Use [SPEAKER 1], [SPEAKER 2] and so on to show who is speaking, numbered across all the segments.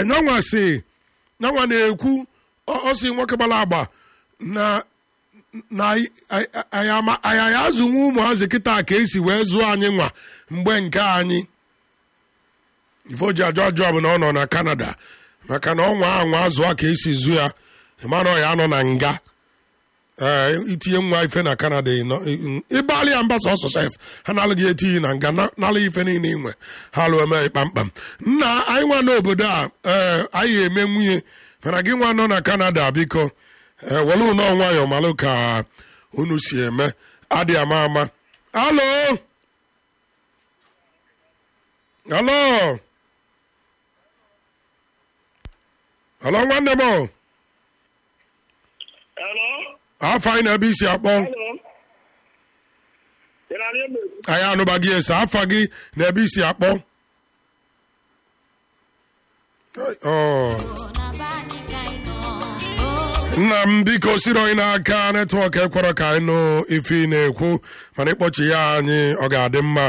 [SPEAKER 1] ee nyanwa si nyanwa na-ekwu ọ ọ si nwoke gbara agba na na anyị anyị anyị azụnwe ụmụazị kịta ka esi wee zụọ anyị nwa mgbe nke anyị ife o ji ajụ ajụ bụ na ọ nọ na Canada maka na ọnwa anwa azụ a ka esi zụ ya ịmara ọ ya anọ na nga ee itinye nwa ife na Canada ịbalị ya mba sọsọ sef ha na-alụghị etinye na nga nalụ ife niile inwe ha lụọ eme kpamkpam nna anyị nwa n'obodo a ee anyị eme nwunye mana gị nwa nọ na Canada biko ee were ụnọ nwayọ malụ ka unu si eme adị ama ama alo alo alo nwanne m o.
[SPEAKER 2] Hello?
[SPEAKER 1] afọ anyị na ebe isi akpọ
[SPEAKER 2] Hello? Ị na-anụ ebe?
[SPEAKER 1] anyị anụbaghị ese afa gị na ebe isi akpọ Ọ. nna m biko siri onye n'aka netwọk ekwere ka anyị nụ ife ị na-ekwu mana ịkpọchi ya anyị ọ ga-adị mma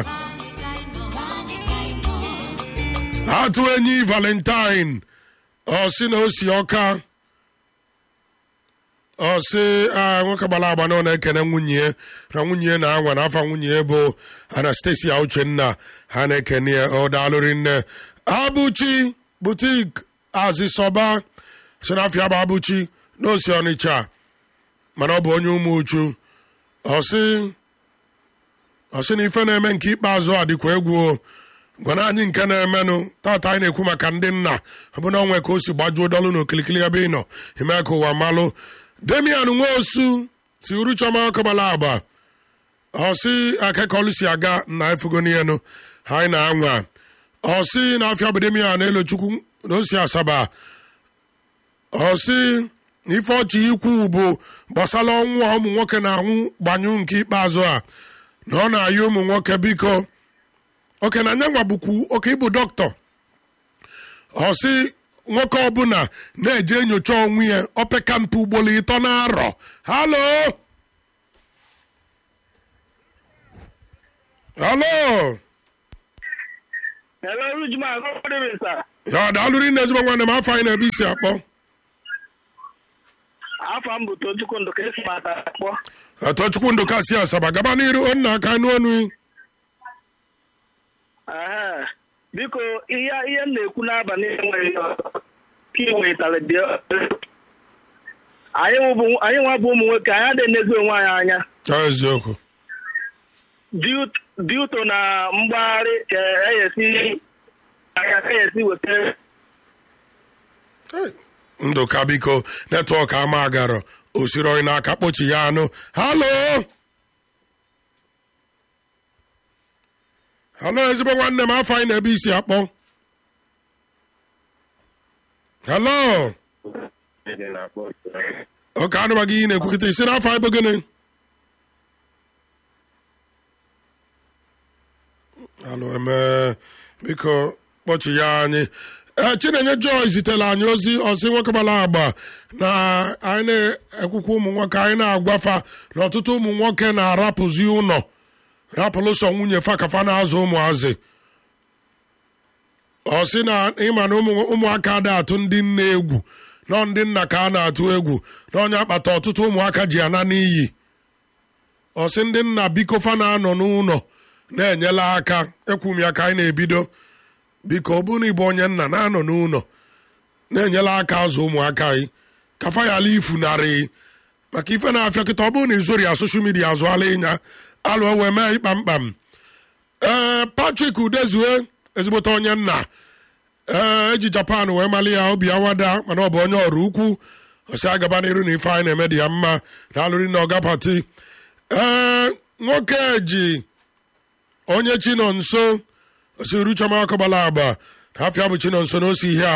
[SPEAKER 1] atụ enyi valentine ọ sị na o si ọka ọ sị a nwoke gbara agba na ọ na-ekene nwunye ya na nwunye ya na-anwa n'afọ nwunye ya bụ anastasia uchenna ha na-ekene ya ọ daalụrị nne abụchi butik azịsọba si n'afịa bụ abụchi n'osi ọnịcha mana ọ bụ onye ụmụ uchu ọ sị ọ sị na ife na-eme nke ikpeazụ a dịkwa egwu o gwana anyị nke na-emenụ tata anyị na-ekwu maka ndị nna ọbụna onwe ka o si gbajuo dọlụ na okilikili ebe ị nọ ime ka ụwa malụ demian nwosu si uruchoma ọkọbala agba ọsị akekọlụ si aga na efugonienu ha anyị na-anwa ọsị na afịa bụ demian elochukwu na osi asaba ọsị na ife ọchị ikwu bụ gbasara ọnwụ a ụmụ nwoke na-anwụ gbanyụ nke ikpeazụ a na ọ na-ayị ụmụ nwoke biko oke na nyanwa bụkwu oke ịbụ dọkịta ọsị nwoke ọbụla na-eje enyocha onwe ya opeka mpe ugboro ịtọ na-arọ halo halo
[SPEAKER 2] Hello, Rujman, how are you, sir?
[SPEAKER 1] ya daalụrụ nne ezigbo nwanne m afọ anyị na-ebe isi akpọ
[SPEAKER 2] Afọ m bụ Tochukwu Ndụ ka esi mata akpọ.
[SPEAKER 1] atọchukwu ndụ kasị asaba gaba n'iru nna aka anụ ọnụ
[SPEAKER 2] Aha. Biko, ihe ihe m na-ekwu n'abalị enweghị ka ị wetara dị anyị wụ bụ- anyị nwa bụ ụmụ nwoke anyị adịghị enezi onwe anyị anya
[SPEAKER 1] eziokwu
[SPEAKER 2] dị ụtọ na mgbagharị ka eyesi anya ka eyesi weta
[SPEAKER 1] Hey, ndụka biko netwọk ama agarọ osiri onye n'aka kpochi ya anụ halo halo ezigbo nwanne m afọ anyị na-ebe isi akpọ halo oke anụbaghị ihe na-ekwukịta isi n'afọ anyị bụ gịnị halo eme biko kpọchi ya anyị ee chinenye joy zitere anyị ozi ọsị nwoke gbara agba na anyị na-ekwukwa ụmụ nwoke anyị na-agwafa na ọtụtụ ụmụ nwoke na-arapụzi ụlọ rapụrụ sọ nwunye fa ka fa na-azụ ụmụazị ọ sị na ịma na ụmụ- ụmụaka ada atụ ndị nne egwu nọ ndị nna ka a na-atụ egwu na onye akpata ọtụtụ ụmụaka ji ana n'iyi ọ sị ndị nna biko fa na-anọ n'ụlọ na-enyela aka ekwu m ya ka anyị na-ebido biko ọ bụrụ na ịbụ onye nna na-anọ n'ụlọ na-enyela aka azụ ụmụaka anyị ka fa ya ala ifunarị maka ife na-afịa kịta ọ bụrụ na izori ya soshal midia azụala ịnya alụ wee mee ịkpamkpam ee patrik udezue ezigbote onye nna ee eji japan wee mali ya obi awada mana ọ bụ onye ọrụ ukwu ọsị agaba n'iru na ife anyị na-eme dị ya mma na alụrị na ọga pati ee nwoke ji onye chi nọ nso osi ruchoma akọbala agba na afịa bụ chi nọ nso na osi ihe a